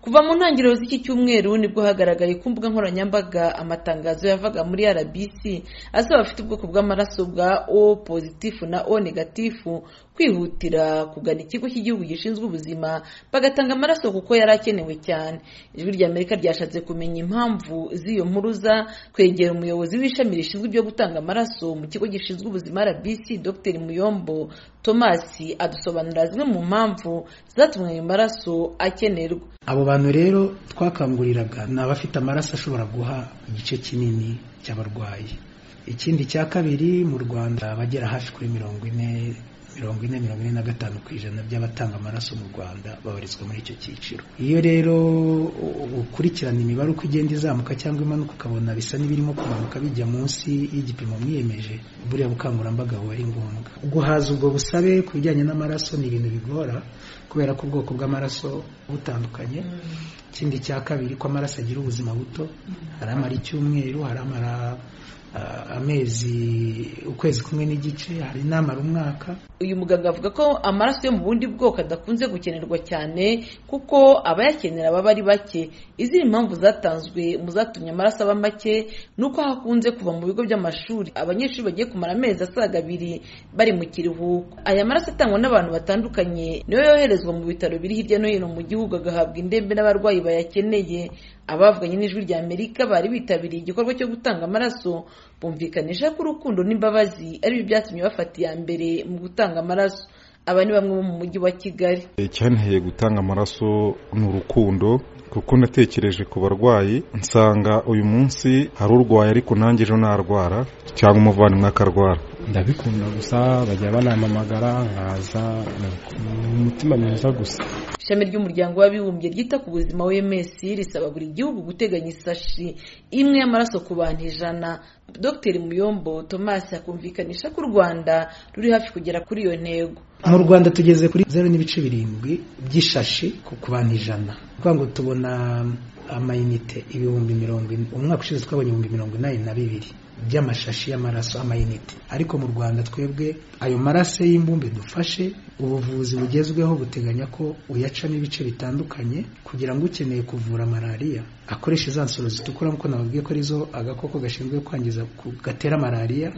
kuva mu ntangiriro z'iki cyumweru nibwo hagaragaye ku mbuga nkoranyambaga amatangazo yavaga muri rbc asaba abafite ubwoko bw'amaraso bwa o pozitifu na o negatifu kwihutira kugana ikigo cy'igihugu gishinzwe ubuzima bagatanga amaraso kuko yari akenewe cyane ijwi ry'amerika ryashatse kumenya impamvu z'iyo mpuruza kwegera umuyobozi w'ishami rishinzwe ibyo gutanga amaraso mu kigo gishinzwe ubuzima rbc dr muyombo thomas adusobanurira zimwe mu mpamvu zatumye ayo maraso akenerwa abo bantu rero twakanguriraga ni abafite amaraso ashobora guha igice kinini cy'abarwayi ikindi cya kabiri mu rwanda abagera hafi kuri mirongo ine mirongo ine mirongo ine na gatanu ku ijana by'abatanga amaraso mu rwanda babarizwa muri icyo cyiciro iyo rero ukurikirana imibare uko igenda izamuka cyangwa imanuka ukabona bisa n'ibirimo kumanuka bijya munsi y'igipimo mwiyemeje buriya bukangurambaga buba ari ngombwa guhaza ubwo busabe ku bijyanye n'amaraso ni ibintu bigora kubera ko ubwoko bw'amaraso butandukanye ikindi cya kabiri ko amaraso agira ubuzima buto hari amara icyumweru hari amara amezi ukwezi kumwe n'igice hari n'amara umwaka uyu muganga avuga ko amaraso yo mu bundi bwoko adakunze gukenerwa cyane kuko abayakenera baba ari bake izindi mpamvu zatanzwe mu zatumye amaraso aba make ni uko hakunze kuva mu bigo by'amashuri abanyeshuri bagiye kumara amezi asaga abiri bari mu kiruhuko aya maraso atangwa n'abantu batandukanye niyo yoherezwa mu bitaro biri hirya no hino mu gihugu agahabwa indembe n'abarwayi bayakeneye abavuganye n'ijwi rya amerika bari bitabiriye igikorwa cyo gutanga amaraso bumvikanisha ko urukundo n'imbabazi aribyo byatumye bafata iya mbere mu gutanga amaraso aba ni bamwe bo mu mujyi wa kigali icyanteye gutanga amaraso ni urukundo kuko natekereje ku barwayi nsanga uyu munsi hari urwaye ariko nanjye ejo narwara cyangwa umuvandimwe akarwara ndabikunda gusa bajya banampamagara nkaza umutima mwiza gusa ishami ry'umuryango w'abibumbye ryita ku buzima wms risaba buri gihugu guteganya isashi imwe y'amaraso ku bantu ijana dr muyombo thomas akumvikanisha ko u rwanda ruri hafi kugera kuri iyo ntego mu rwanda tugeze kuri zeru n'ibice birindwi by'ishashi ku bantu ijana kuvuga ngo tubona amayinite ibihumbi mirongo ine umwaka ushize twabonye ibihumbi mirongo inani na bibiri by'amashashi y'amaraso amayinite ariko mu rwanda twebwe ayo maraso y'imbumbe dufashe ubuvuzi bugezweho buteganya ko uyacamo ibice bitandukanye kugira ngo ukeneye kuvura malariya akoreshe za nsoro zitukura nk'uko nababwiye ko arizo agakoko gashinzwe kwangiza gatera malariya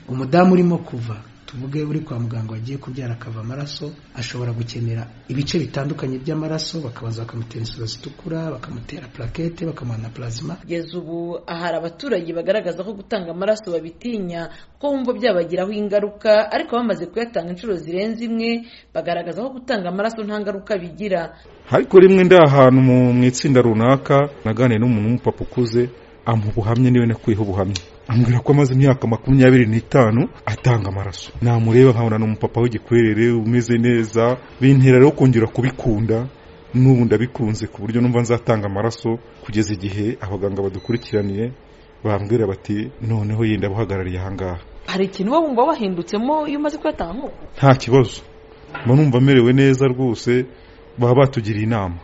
umudamu urimo kuva tuvuge uri kwa muganga wagiye kubyara akava amaraso ashobora gukenera ibice bitandukanye by'amaraso bakabanza bakamutera insoro zitukura bakamutera plakete bakamuha na plazima kugeza ubu hari abaturage bagaragaza ko gutanga amaraso babitinya kuko bumva byabagiraho ingaruka ariko bamaze kuyatanga inshuro zirenze imwe bagaragaza ko gutanga amaraso nta ngaruka bigira ariko rimwe ndi ahantu mu itsinda runaka naganiriye n'umuntu w'umupapa ukuze amuha ubuhamya niwe nakuyeho ubuhamya ambwira ko amaze imyaka makumyabiri n'itanu atanga amaraso namureba nkabona ni umupapa w'igikwerere umeze neza bintera rero kongera kubikunda n'ubu ndabikunze ku buryo numva nzatanga amaraso kugeza igihe abaganga badukurikiraniye bambwira bati noneho yenda abuhagarariye ahangaha hari ikintu uba wumva wahindutsemo iyo umaze kuyatanga nta kibazo mba numva amerewe neza rwose baba batugiriye inama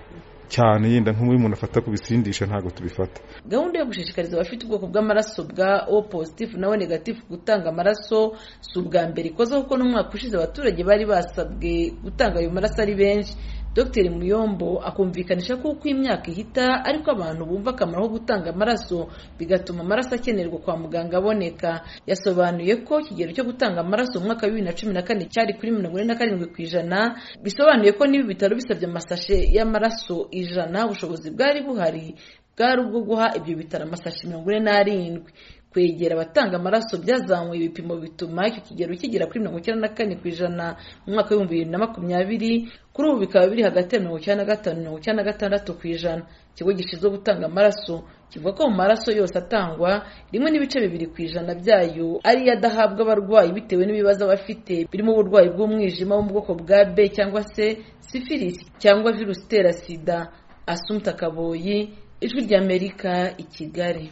cyane yenda nk'ubu umuntu afata ku bisindisha ntabwo tubifata gahunda yo gushishikariza abafite ubwoko bw'amaraso bwa o pozitifu na o negatifu gutanga amaraso si ubwa mbere ikoze kuko n'umwaka ushize abaturage bari basabwe gutanga ayo maraso ari benshi dr muyombo akumvikanisha ko uko imyaka ihita ariko abantu bumva akamaro ko gutanga amaraso bigatuma amaraso akenerwa kwa muganga aboneka yasobanuye ko ikigero cyo gutanga amaraso mu mwaka wa bibiri na cumi na kane cyari kuri mirongo ine na karindwi ku ijana bisobanuye ko niba ibitaro bisabye amasashe y'amaraso ijana ubushobozi bwari buhari bwari ubwo guha ibyo bitaro amasashi mirongo ine n'arindwi kwegera abatanga amaraso byazamuye ibipimo bituma icyo kigero kigera kuri mirongo icyenda na kane ku ijana mu mwaka w'ibihumbi bibiri na makumyabiri kuri ubu bikaba biri hagati ya mirongo icyenda na gatanu mirongo icyenda na gatandatu ku ijana ikigo gishinzwe gutanga amaraso kivuga ko mu maraso yose atangwa rimwe n'ibice bibiri ku ijana byayo ari yo adahabwa abarwayi bitewe n'ibibazo bafite birimo uburwayi bw'umwijima wo mu bwoko bwa b cyangwa se sifirisi cyangwa virusi itera sida asumta kaboyi ijwi ry'amerika i kigali